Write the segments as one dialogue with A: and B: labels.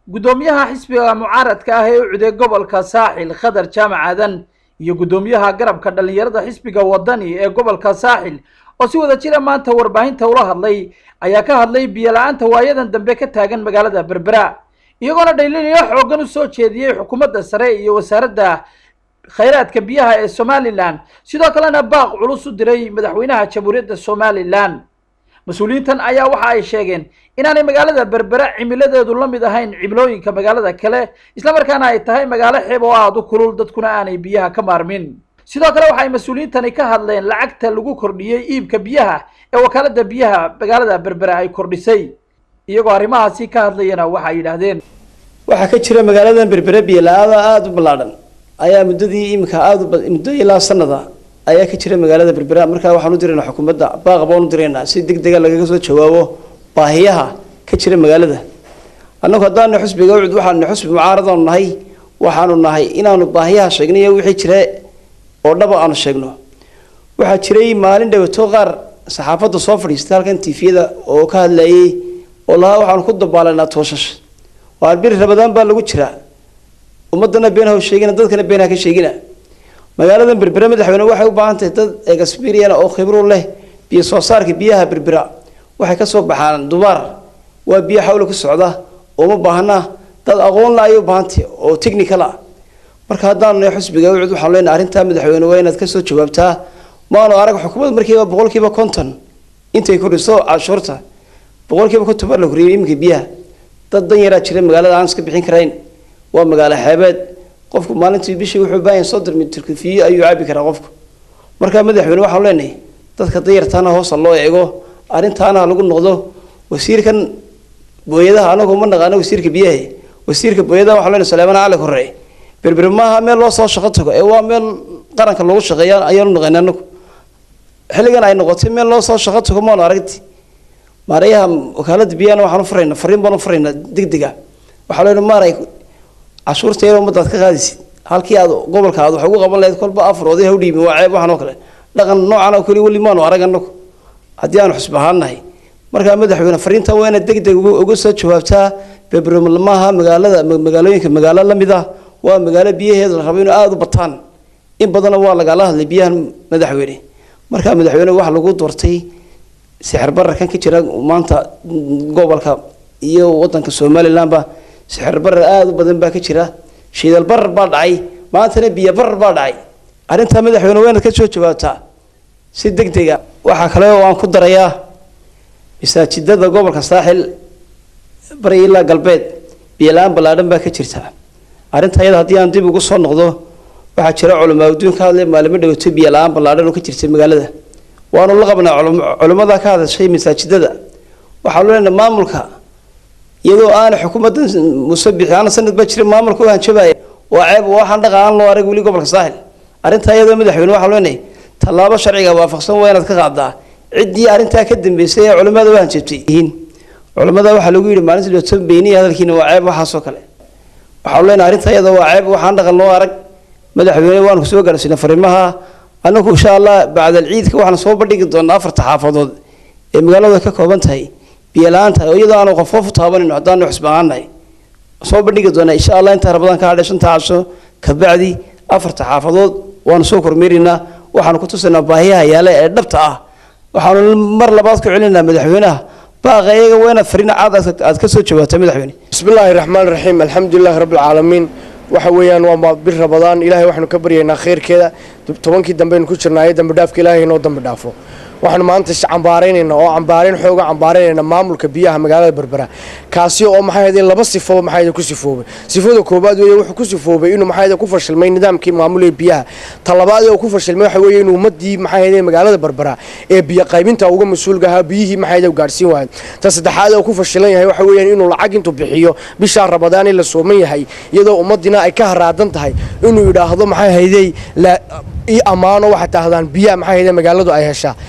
A: guddoomiyaha xisbiga mucaaradka ah ee u cuday gobolka saaxil khadar jaamac aadan iyo guddoomiyaha garabka dhallinyarada xisbiga wadani ee gobolka saaxil oo si wada jira maanta warbaahinta ula hadlay ayaa ka hadlay biyo la-aanta waayadan dambe ka taagan magaalada berbera iyagoona dhaliilyo xoogan u soo jeediyey xukuumadda sare iyo wasaaradda khayraadka biyaha ee somalilan sidoo kalena baaq culus u diray madaxweynaha jamhuuriyadda somalilan mas-uuliyiintan ayaa waxa ay sheegeen inaanay magaalada berbera cimiladeedu la mid ahayn cimilooyinka magaalada kale islamarkaana ay tahay magaalo xeeb oo aada u kulul dadkuna aanay biyaha ka maarmin sidoo kale waxay mas-uuliyiintani ka hadleen lacagta lagu kordhiyey iibka biyaha ee wakaalada biyaha magaalada berbera ay kordhisay iyagoo arrimahaasi ka hadlayana waxay yidhaahdeen
B: waxaa ka jira magaaladan berbere biyo la-aada aada u ballaadhan ayaa muddadii iminka aada muddo ilaa sanada ayaa ka jira magaalada berbera markaa waxaan u diraynaa xukuumadda baaq baan u diraynaa si deg dega lagaga soo jawaabo baahiyaha ka jira magaalada annagu haddaanu xusbiga ucud waxaanu xusbi mucaaradaanu nahay waxaanu nahay inaanu baahiyaha sheegnay iyo wixii jira oo dhaba aanu sheegno waxaa jiray maalin dhawato qaar saxaafadda soo fadhiistay halkan tifiyada oo ka hadlayay oo lahaa waxaanu ku dabaalanaa tooshash waa bir rabadaan baa lagu jiraa ummadana been ha sheegina dadkana been ha ka sheegina magaaladan berbera madaxweyne waxay u baahan tahay dad experian oo khibro leh biyo soo saarka biyaha berbera waxay ka soo baxaan dubaar waa biyo xawla ku socda uma baahna dad aqoon la ayay u baahantahay oo technical ah marka haddaanu nahay xusbiga ucud waxaanu leenahay arrintaa madaxweyne waa inaad kasoo jawaabtaa maanu arag xukuumad markiiba boqolkiiba konton intay kordhiso cashuurta boqolkiiba konton baa la koriyay iminka biyaha dad dan yaraa jira magaalada aan iska bixin karayn waa magaalo xeebeed qofku maalintii bishii wuxuu baahan soddon mitir fiyo ayuu caabi karaa qofku markaa madaxweyne waxaanu leenahay dadka danyartaana hoosa loo eego arrintaana ha lagu noqdo wasiirkan booyadaha anagu ma naqaano wasiirka biyaha wasiirka booyadaha waxaanu leenahay suleymaan cali korre berber maaha meel loo soo shaqo tago ee waa meel qaranka loogu shaqeeya ayaanu naqaynay anagu xilligan ay noqotay meel loo soo shaqo tago maanu aragti maarayaha wakaalada biyahana waxaan u furaynaa fariin baan u furaynaa degdega waxaa leenahay maaray cashuurta yar ummadaad ka qaadaysid halkii aad gobolka aad wax ugu qaban lahayd kolba afar oday ha u dhiibin waa ceeb waxaan oo kale dhaqan noocan oo kale weli maanu arag annagu haddii aanu xusb ahaan nahay markaa madaxweyne fariintan waa inaad deg deg uga soo jawaabtaa bebremaaha magaalada magaalooyinka magaalo la mid ah waa magaalo biyaheeda la rabo inuu aada u bataan in badanna waa lagala hadlay biyahan madaxweyne markaa madaxweyne waxa lagu doortay sixir bararkan ka jira maanta gobolka iyo wadanka somalilandba sixir barar aada u badan baa ka jira shiidal barar baa dhacay maantana biyo barar baa dhacay arrintaa madaxweyne waa inaad ka soo jawaabtaa si deg dega waxaa kale oo aan ku darayaa masaajidada gobolka saaxil bari ilaa galbeed biyo la-aan ballaadhan baa ka jirta arrinta iyada haddii aan dib ugu soo noqdo waxaa jira culamaa adduun ka hadlay maalimo dhawato biyo la-aan ballaadhan oo ka jirta magaalada waanu la qabnaa culimmada ka hadashay masaajidada waxaanu leenahay maamulka iyadoo aana xukuumadda muuse bixi aana sanad baa jira maamulka u hanjabaya waa ceeb waxaan dhaqa aan loo arag weli gobolka saaxil arrintaa iyadoo madaxweyne waxaan leenahay tallaabo sharciga waafaqsan waa inaad ka qaadaa ciddii arrintaa ka dambeysay ee culimmada u hanjabtay yihiin culimmada waxaa lagu yidhi maalintii dhooto beyniya hadalkiina waa ceeb waxaasoo kale waxaanu leenahay arrintaa iyadoo waa ceeb waxaan dhaqan loo arag madaxweyne waanu kusoo gaarsiinay fariimaha anagu insha allah bacdal ciidka waxaan soo bandhigi doonaa afarta xaafadood ee magaalada ka kooban tahay biyo la-aanta oo iyadoo aanu qof qof u taabanayno haddaanu xusbaqaanahay soo bandhigi doonaa insha allah intaa rabadaan ka hadhay shanta casho kabacdi afarta xaafadood waanu soo kormeeraynaa waxaanu ku tusaynaa baahiyaha yaale ee dhabta ah waxaanu mar labaad ku celinaa madaxweynaha baaqa iyaga waa inaad fariin caad aad ka soo jawaabta madaxweyne
C: bismi illaahi raxmaan raxiim alxamdulilahi rabbi alcaalamiin waxa weeyaan waa bir rabadaan ilaahay waxaanu ka baryaynaa khayrkeeda tobankii dambeaynu ku jirnaayo dambi dhaafka ilaahay inoo dambi dhaafo waxaanu maanta cambaaraynayna oo cambaarayn xooga cambaaraynayna maamulka biyaha magaalada berbera kaasi oo maxay ahayd laba sifo maxay ahayd ku sifoobay sifada koobaad weeye wuxuu ku sifoobay inuu maxay ahayd ku fashilmay nidaamkii maamulaya biyaha ta labaad ee uu ku fashilmay waxa weeye inuu ummadii maxay ahayd magaalada berbera ee biyo qaybinta uga mas-uulka ahaa biyihii maxay ahayd gaarsiin waayay ta saddexaad ee uu ku fashilan yahay waxa weeyaan inuu lacag intuu bixiyo bishaa rabadaan in la sooman yahay iyadoo ummadina ay ka haraadan tahay inuu yidhaahdo maxay ahaydey ii ammaano waxay taahdaan biyaha maxay ahayd magaaladu ay heshaa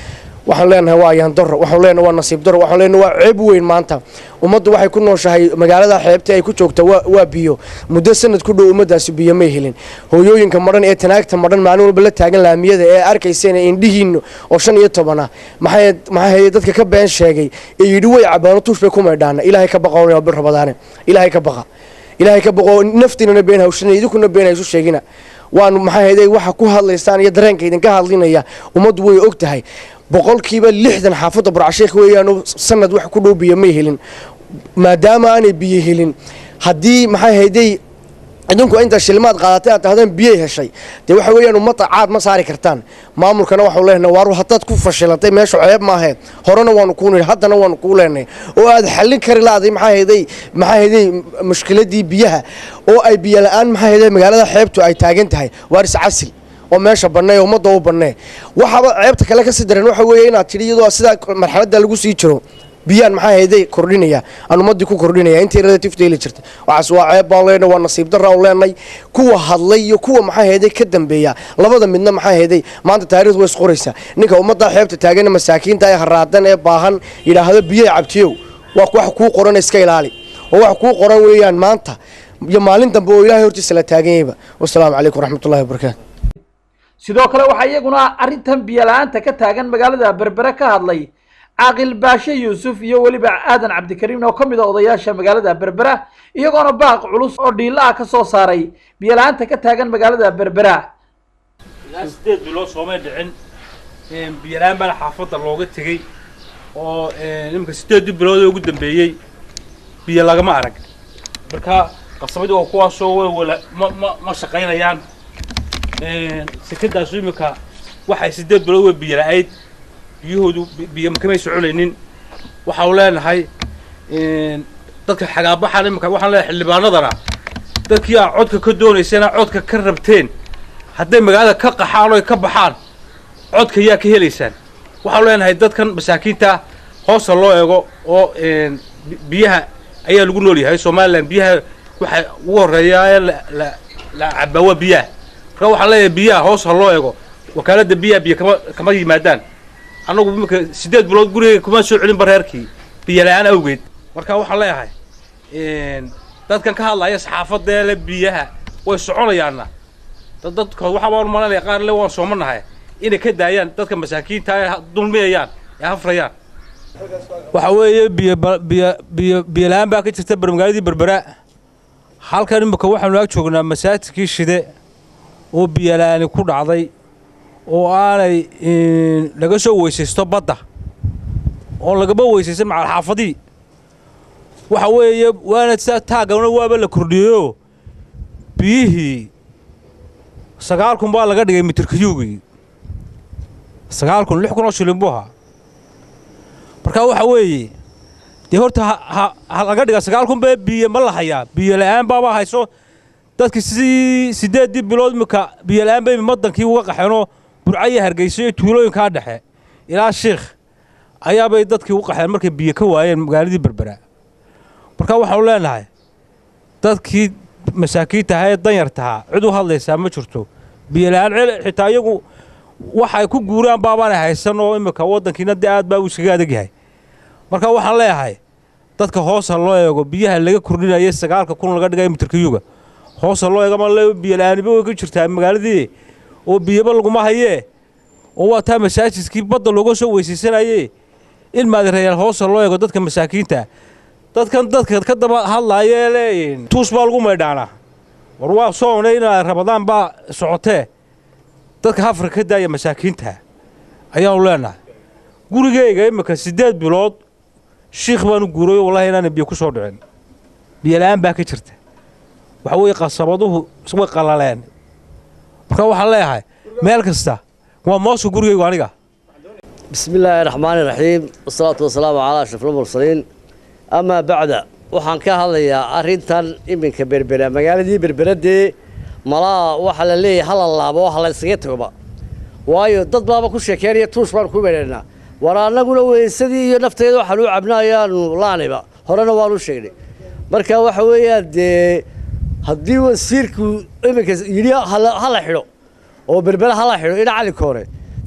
C: waxaan leenahay waa yaandaro waxaan leenahay waa nasiib daro waxaan leenahay waa ceeb weyn maanta ummaddu waxay ku nooshahay magaalada xeebta ay ku joogta waa waa biyo muddo sanad ku dhow ummaddaasi biyo may helin hooyooyinka madhan ee tanaagta madhan maalin walba la taagan laamiyada ee arkayseen indhihiinnu oo shan iyo toban ah maxay maxay dadka ka been sheegay ee yidhi way cabaano tuush bay ku maydhaana ilaahay ka baqa waa bir rabadaane ilaahay ka baqa ilaahay ka baqo naftiinana been hawshanay idinkuna been haysu sheegina waanu maxay hayday waxa ku hadlaysaan iyo dareenka idinka hadlinaya ummaddu way og tahay boqolkiiba lixdan xaafadda burcasheekh weeyaanu sanad wax ku dhow biyo may helin maadaama aanay biyo helin haddii maxay hayday idinku inta shilmaad qaadatay aad tahdeen biyay heshay dee waxa weeyaan ummadda caad ma saari kartaan maamulkana waxau leenahay waaru haddaad ku fashilatay meesha ceeb maaheed horena waanu kuu nidhi haddana waanu kuu leenahay oo aad xallin kari laaday maxaa hayday maxaa hayday mushkiladii biyaha oo ay biyo la-aan maxaa hayday magaalada xeebtu ay taagan tahay waaris casil oo meesha bannee oo ummadda u bannee waxaaba ceebta kale kasii dareen waxa weeye inaad tidhi iyadoo sidaa marxaladda lagu sii jiro biyaan maxaa hayday kordhinaya aan ummaddii ku kordhinaya intii relativta heli jirtay waxaas waa ceeb baan leenahay waa nasiib darra aan leenahay kuwa hadlay iyo kuwa maxaa hayday ka dambeeya labada midna maxaa hayday maanta taariikhdu way isqoraysaa ninka ummadda xeebta taagan masaakiinta ee haraadan ee baahan yidhaahdo biyay cabtiyow waa wax kuu qoran iska ilaali oo wax kuu qoran weeyaan maanta iyo maalin dambe oo ilaahay hortiisa la taagan yahayba wasalaamu calaykum waraxmatullahi wabarakaatu
A: sidoo kale waxaa iyaguna arrintan biyo la-aanta ka taagan magaalada berbere ka hadlay caaqil baashe yuusuf iyo weliba aadan cabdikariim oo ka mid a odayaasha magaalada berbera iyagoona baaq culus oo dhiila ah ka soo saaray biyo la-aanta ka taagan magaalada berbera
D: ilaa sideed bilood soomay dhicin biyola-aan baana xaafadda looga tegey oo iminka sideedii bilood ee ugu dambeeyey biyo lagama arag marka qasabadii oo kuwaasoo way wala ma ma ma shaqaynayaan sekadaasu iminka waxay sideed bilood way biyo la-ayd biyahoodu biyo kamay soconaynin waxaanu leenahay dadka xagaabaxaan iminka waxaan leenahay xildhibaanadana dadkii aa codka ka doonayseen aa codka ka rabteen hadday magaalada ka qaxaan oy ka baxaan codka yaa ka helaysaan waxaanu leenahay dadkan masaakiinta hoosta loo eego oo biyaha ayaa lagu nool yahay somalilan biyaha waxa ugu horreeya ee la la cabaa waa biyaha marka waxaan leeyahay biyaha hoosta loo eego wakaaladda biyaha biyo kama kama yimaadaan annagu iminka sideed bilood gurigeyga kuma soo celin bareerkii biyo la-aan awgeed marka waxaan leeyahay dadkan ka hadlaya saxaafadda le biyaha way soconayaanna dad dadkood waxaa baan malanaya qaar le waan soomanahay inay ka daayaan dadka masaakiinta ee dulmiyayaan ee hafrayaan waxa weeye biyo biyo biyo biyo la-aan baa ka jirta magaaladii berbera halkan imika waxaanu ag joognaa masaajidkii shide oo biyo la-aani ku dhacday oo aanay laga soo weysaysto badda oo lagama weysaysan macalxaafadii waxa weeye waana sidaa taagana waaba la kordhiyeyoo biyihii sagaal kun baa laga dhigay mitirkayuugii sagaal kun lix kun oo shilin buu ahaa marka waxa weeye dee horta ha ha laga dhiga sagaal kun bee biyo ma la hayaa biyo la-aan baaba hayso dadkii si sideeddii bilood imika biyo la-aan bay madankii uga qaxeenoo burcaya hargeyso iyo tuulooyinkaa dhexe ilaa shiikh ayaabay dadkii u qaxeen markay biyo ka waayeen magaaladii berbera marka waxaanu leenahay dadkii masaakiinta ahaa ee danyartahaa cid u hadlaysaa ma jirto biyo la-aan xitaa iyagu waxay ku guuraan baabaanay haysan oo imika waddankiina dee aad baa uu iskaga adag yahay marka waxaan leeyahay dadka hoosa loo eego biyaha laga kordhinaya sagaalka kun laga dhigay mitirkayuga hoosa loo eego ma biyo la-aaniba way ka jirtaa magaaladii oo biyaba laguma hayee oo waa taa masaajidkii badda looga soo weysaysanayee in maadireyaal hoosa loo eego dadka masaakiinta dadkan dadka ka daba hadlaaya ee leeyihin tuus baa lagu maydhaanaa war waa soomnay inaa rabadaan baa socotee dadka hafrika ka daaya masaakiinta ayaanu leenahay gurigeyga imika siddeed bilood shiikh baanu guurayo wallahi inaana biyo ku soo dhicin biyo la-aan baa ka jirta waxa weeye qasabaduhu way qallaleen marka waxaan leeyahay meel kasta waa mooska gurigeygu aniga
E: بسم الله الرحمن الرحيم والصلاة والسلام على أشرف المرسلين أما بعد waxaan ka hadlayaa arrintan iminka berbera magaaladii berberadee malaa waxa la leeyahay hala laabo waxa la iskaga tagoba waayo dad baaba ku sheekeynaya tuush baan ku meedhanaa war annaguna weysadii iyo nafteeda waxaan u cabna ayaanu laaniba horena waanu sheegnay marka waxa weeyaan dee haddii wasiirku iminka yidhi hala xidho oo berbera hala xidho ina calinka hore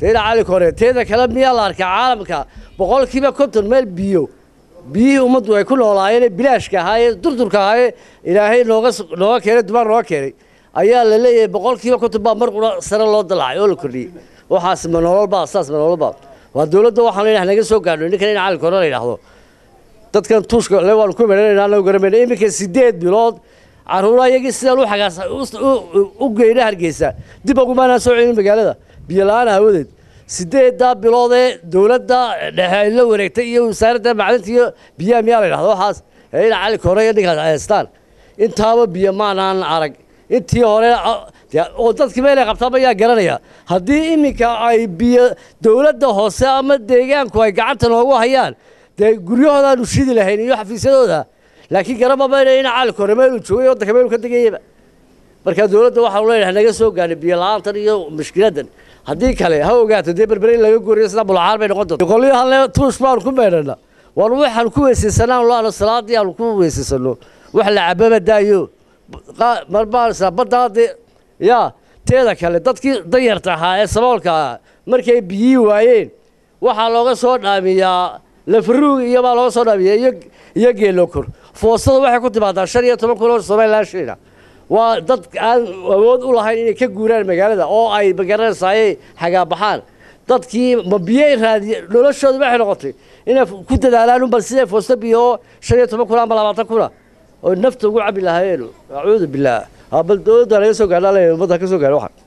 E: tayna cali kore teeda kale miyaa la arkaa caalamka boqolkiiba konton meel biyo biyihii ummaddu ay ku noolaayeen ee bilaashka ahaayee durdurka ahaayee ilaahay nooga nooga keenay dumaan nooga keenay ayaa la leeyahay boqolkiiba konton baa mar qura sare loo dalacay oo la kordhiyey waxaas ma nololbaa saas ma nololbaa waa dowladda waxaan leenahay naga soo gaadho ninkan in cali kore la yidhaahdo dadkan tuushka le waanu ku meranayna anagu garamayna iminka sideed bilood carruura iyagii sidaan u xagaas u geyna hargeysa dib ogumaanaan soo celin magaalada biyo la-aan aawadeed sideeddaa bilood ee dowladda dhexe ay la wareegtay iyo wasaaradda macdinta iyo biyaha miyaa la yidhahdo waxaas ee in cali kore iyo ninkaas ay haystaan intaaba biyo maanaan arag intii hore oo dadkii meelay qabtaaba ayaa garanaya haddii iminka ay biyo dowladda hoose ama deegaanku ay gacanta noogu hayaan dee guryahoodaanu shidi lahayn iyo xafiisyadooda laakiin garababa in cali kore meeluu joogay waddanka meeluu ka degayaba marka dowladda waxaanu leenahay naga soo gaadhay biyo la-aantan iyo mushkiladan haddii kale ha ogaato dee berbere in laga goriyo sida bulacaar bay noqon doonta qolyahanle tuush baanu ku meedhana waanu waxaanu ku weysaysanaan laano salaadii aanu ku weysaysano wax la cababa daayo marbaansa baddaa dee yaa teeda kale dadkii danyarta ahaa ee saboolka ahaa markay biyii waayeen waxaa looga soo dhaamiyaa lafaruug iyo baa looga soo dhaamiyaa iyo iyo geelokor foostada waxay ku timaadaa shan iyo toban kun oo somalilan shilina waa dad aan awood u lahayn inay ka guuraan magaalada oo ay magaranaysaayey xagaabaxaan dadkii ma biyey raadiye noloshooda waxay noqotay inay ku dadaalaan unbal siday foosto biyo oo shan iyo toban kun ama labaatan kuna oo nafta ugu cabi lahaayeen acuudu billaah bal dowladda laga soo gaadha ummadda ka soo gaadha waxaan